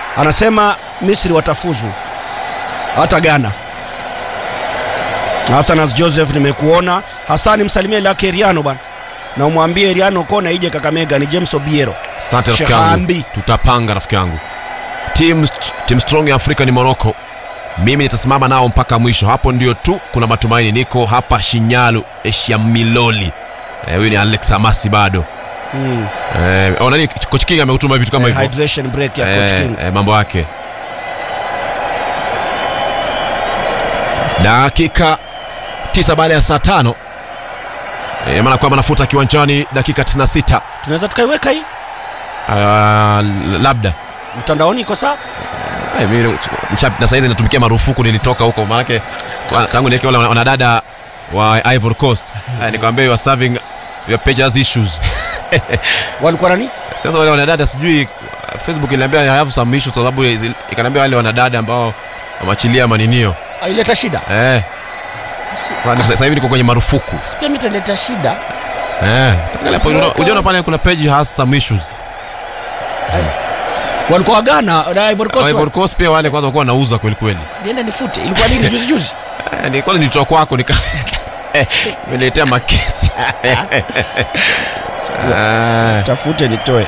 anasema misri watafuzu hata ghana athanas joseph nimekuona hasani msalimie lake eriano bana na umwambie eriano kona ije kakamega ni james obiero asante rafiki yangu Shahambi. tutapanga rafiki yangu team, team strong ya afrika ni morocco mimi nitasimama nao mpaka mwisho hapo ndio tu kuna matumaini niko hapa shinyalu eshiamiloli Eh, huyu ni alex amasi bado mm. eh, oh, nani coach king ameutuma vitu kama eh, hivyo hydration break ya coach Eh, king eh, mambo yake dakika tisa baada ya saa tano e, maana kwamba nafuta kiwanjani dakika 96 tunaweza tukaiweka hii uh, labda mtandaoni iko sawa Eh, mimi nisha- na saizi natumikia marufuku nilitoka huko maanake wa- tangu niweke wale wana- wanadada wa ivory coast Eh, nikwambia you are serving your page has issues walikuwa nani sasa wale wanadada sijui facebook iliambia I have some issues kwa sababu zil- ikaniambia wale wanadada ambao wameachilia maninio aileta shida eh Si- Kwani sasa hivi niko kwenye marufuku si pia mitaleta shida eh angalia hapo unaona- unaona pale kuna page has some issues walikuwa wagana na Ivory Coast Ivory Coast pia wale kwanza walikuwa wanauza kweli kweli niende nifute ilikuwa nini juzi juzi Eh, ni kwanza nilitoa kwako nika niletea makesi Ah. tafute nitoe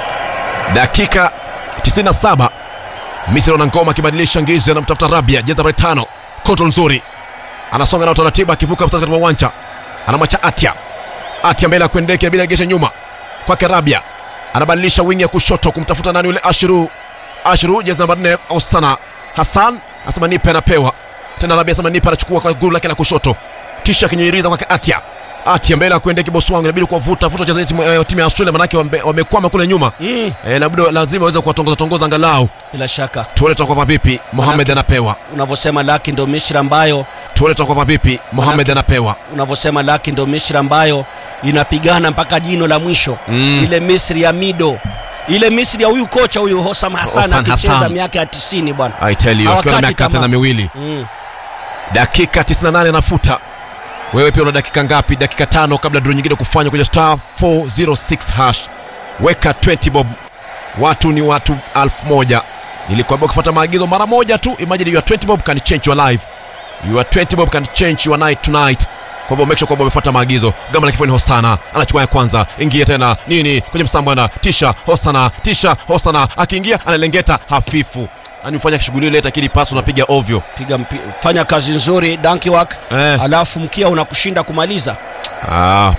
dakika 97 misri wana ngoma akibadilisha ngizi anamtafuta rabia jezi nambari tano kontrol nzuri anasonga na utaratibu akivuka mstari katika uwanja anamwacha atia atia mbele ya kuendeke bila gesha nyuma kwake rabia anabadilisha wingi ya kushoto kumtafuta nani yule ashru ashru jezi namba 4 osana hasan asema nipe anapewa tena rabia asema nipe anachukua kwa guru lake la kushoto kisha akinyiriza kwake atia atia mbele ya kuendeke bosi wangu inabidi kuwavuta vuta wachezaji timu, eh, timu ya australia manake wame- wamekwama kule nyuma mm. Eh, labda lazima waweze kuwatongoza tongoza angalau bila shaka tuone tutakuwa vipi Mohamed anapewa unavyosema laki ndo misri ambayo tuone tutakuwa vipi Mohamed anapewa unavyosema laki ndo misri ambayo inapigana mpaka jino la mwisho Mm. ile misri ya mido ile misri ya huyu kocha huyu hosam hasan Hosam akicheza Hassan. miaka ya tisini bwana I tell you akiwa na Hawakati miaka tamaa. 30 miwili mm. dakika 98 anafuta wewe pia una dakika ngapi dakika tano kabla draw nyingine kufanywa kwenye star 406 hash weka 20 bob watu ni watu elfu moja nilikwambia ukifuata maagizo mara moja tu imagine your 20 bob can change your life your 20 bob can change your night tonight kwa hivyo make sure kwamba umefuata maagizo gamba la kifoni hosana anachukua ya kwanza ingia tena nini kwenye msambwana tisha hosana tisha hosana akiingia analengeta hafifu yani ufanya shughuli ile lakini pasi unapiga ovyo piga mpi, fanya kazi nzuri dankiwak eh. alafu mkia unakushinda kumaliza Ah.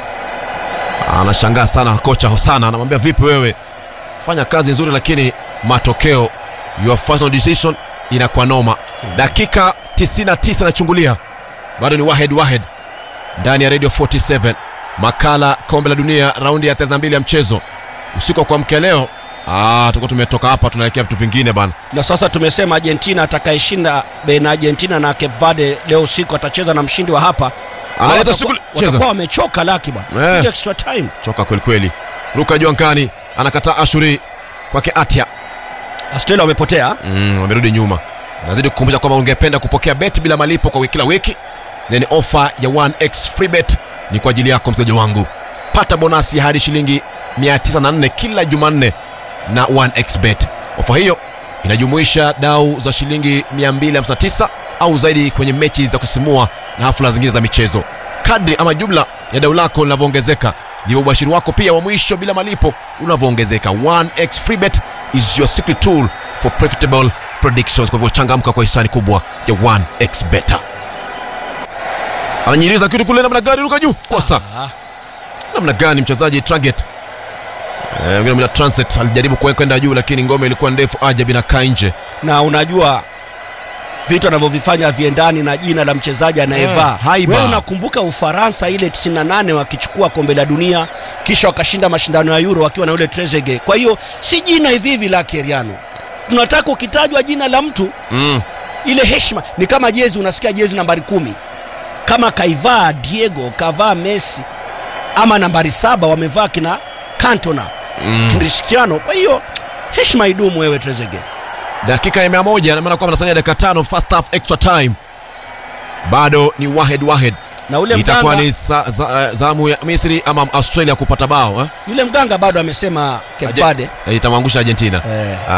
Anashangaa sana kocha Hosana, anamwambia vipi wewe, fanya kazi nzuri, lakini matokeo your final decision inakuwa noma. Dakika 99 nachungulia, bado ni Wahed Wahed ndani ya Radio 47, makala kombe la dunia raundi ya 32 ya mchezo usiku wa kuamkia leo. Ah, tulikuwa tumetoka hapa tunaelekea vitu vingine bana. na sasa tumesema argentina atakayeshinda baina ya argentina na cape verde leo usiku atacheza na mshindi wa hapa Analeta Watakuwa- shughuli, cheza. watakuwa wamechoka laki bwana Eh. Piga extra time Choka kweli kweli, ruka juu angani, anakataa Ashuri kwake Atia australia wamepotea mm, wamerudi nyuma nazidi kukumbusha kwamba ungependa kupokea beti bila malipo kwa kila wiki then ofa ya 1x free bet ni kwa ajili yako mchezaji wangu pata bonasi hadi shilingi 904 kila jumanne na 1x bet ofa hiyo inajumuisha dau za shilingi 259 au zaidi kwenye mechi za kusimua na hafla zingine za michezo kadri ama jumla ya dau lako linavyoongezeka ndivyo ubashiri wako pia wa mwisho bila malipo unavyoongezeka 1x free bet is your secret tool for profitable predictions kwa hivyo changamka kwa hisani kubwa ya 1x beta ananyiriza kitu kule namna gani ruka juu kosa Ah, namna gani mchezaji target Eh, wengine mla transit alijaribu kuwe- kwenda juu lakini ngome ilikuwa ndefu ajabu inakaa nje na unajua vitu anavyovifanya viendani na jina la mchezaji anayevaa Eh, haiba. wewe unakumbuka ufaransa ile 98 wakichukua kombe la dunia kisha wakashinda mashindano ya euro wakiwa na yule trezege kwa hiyo si jina hivi hivi la keriano tunataka ukitajwa jina la mtu mm. ile heshima ni kama jezi unasikia jezi nambari kumi kama kaivaa diego kavaa messi ama nambari saba wamevaa kina cantona Mm. cristiano kwa hiyo heshima idumu wewe trezege dakika ya mia moja namaana kwamba nasalia dakika tano first half extra time bado ni wahed wahed na ule itakuwa mganga, ni za, za, zamu ya misri ama australia kupata bao eh? yule mganga bado amesema Aje- kepade itamwangusha argentina eh,